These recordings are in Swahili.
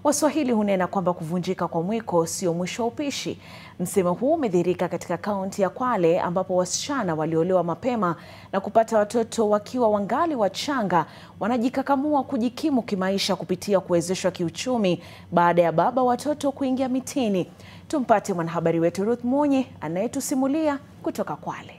Waswahili hunena kwamba kuvunjika kwa mwiko sio mwisho wa upishi. Msemo huu umedhihirika katika kaunti ya Kwale ambapo wasichana waliolewa mapema na kupata watoto wakiwa wangali wachanga wanajikakamua kujikimu kimaisha kupitia kuwezeshwa kiuchumi baada ya baba watoto kuingia mitini. Tumpate mwanahabari wetu Ruth Munyi anayetusimulia kutoka Kwale.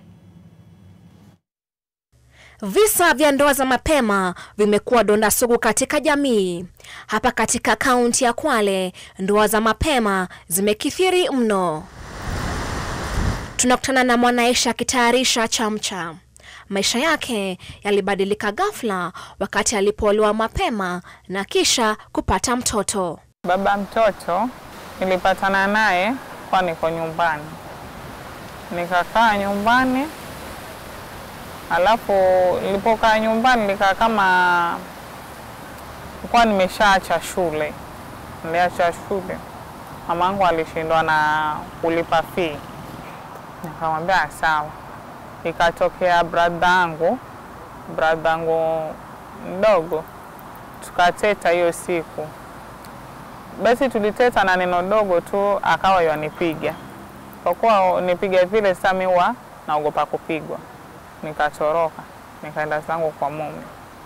Visa vya ndoa za mapema vimekuwa donda sugu katika jamii. Hapa katika kaunti ya Kwale, ndoa za mapema zimekithiri mno. Tunakutana na Mwanaisha akitayarisha chamcha. Maisha yake yalibadilika ghafla wakati alipoolewa mapema na kisha kupata mtoto. Baba mtoto nilipatana naye kwa niko nyumbani, nikakaa nyumbani Alafu nilipokaa nyumbani nikaa kama nilikuwa nimeshaacha shule, niliacha shule. Mamangu alishindwa na kulipa fee, nikamwambia sawa. Ikatokea bradha yangu bradha yangu mdogo, tukateta hiyo siku. Basi tuliteta na neno dogo tu, akawa yanipiga. Kwa kuwa nipiga vile, sasa mimi huwa naogopa kupigwa nikatoroka nikaenda zangu kwa mume.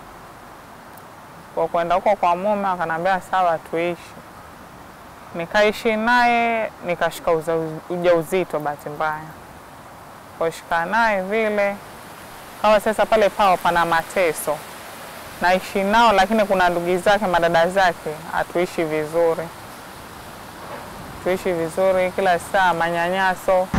Kwa kwenda huko kwa mume, akanambia sawa, tuishi. Nikaishi naye nikashika ujauzito, bahati mbaya kushika naye vile kawa sasa pale pao pana mateso, naishi nao, lakini kuna ndugu zake madada zake, hatuishi vizuri, tuishi vizuri, kila saa manyanyaso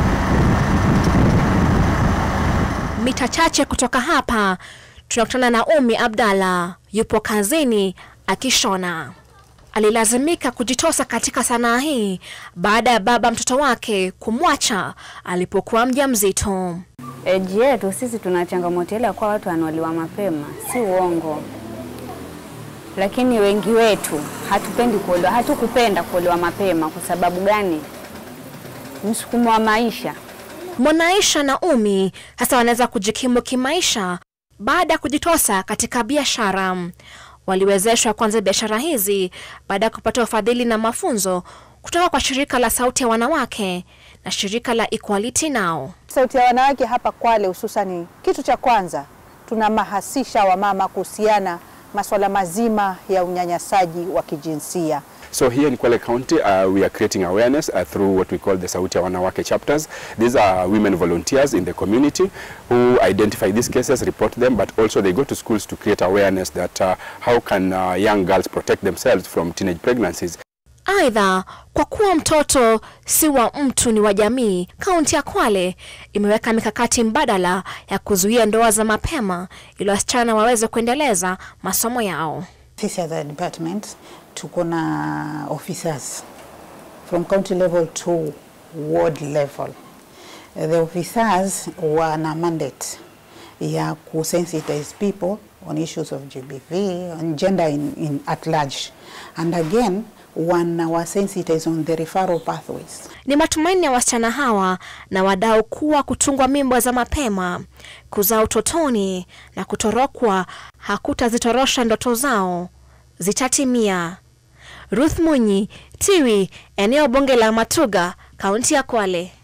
Mita chache kutoka hapa tunakutana na Umi Abdalla, yupo kazini akishona. Alilazimika kujitosa katika sanaa hii baada ya baba mtoto wake kumwacha alipokuwa mjamzito. Eji yetu sisi tuna changamoto ile ya kuwa watu wanauliwa mapema, si uongo, lakini wengi wetu hatupendi kuolewa, hatukupenda kuolewa mapema. Kwa sababu gani? Msukumo wa maisha Mwanaisha na Umi sasa wanaweza kujikimu kimaisha baada ya kujitosa katika biashara. Waliwezeshwa kuanza biashara hizi baada ya kupata ufadhili na mafunzo kutoka kwa shirika la Sauti ya Wanawake na shirika la Equality Now. Sauti ya Wanawake hapa Kwale hususani, kitu cha kwanza tunamahasisha wamama kuhusiana masuala mazima ya unyanyasaji wa kijinsia. So here in Kwale County, uh, we are creating awareness uh, through what we call the Sauti ya Wanawake chapters. These are women volunteers in the community who identify these cases, report them, but also they go to schools to create awareness that uh, how can uh, young girls protect themselves from teenage pregnancies. Aidha, kwa kuwa mtoto si wa mtu ni wa jamii, kaunti ya Kwale imeweka mikakati mbadala ya kuzuia ndoa za mapema ili wasichana waweze kuendeleza masomo yao. Sisi as a department tuko na officers from county level to ward level. The officers wana mandate ya kusensitize people on issues of GBV and gender in, in at large and again wanawasensitize on the referral pathways. Ni matumaini ya wasichana hawa na wadau kuwa kutungwa mimba za mapema, kuzaa utotoni na kutorokwa hakutazitorosha ndoto zao, zitatimia. Ruth Munyi, Tiwi, eneo bunge la Matuga, kaunti ya Kwale.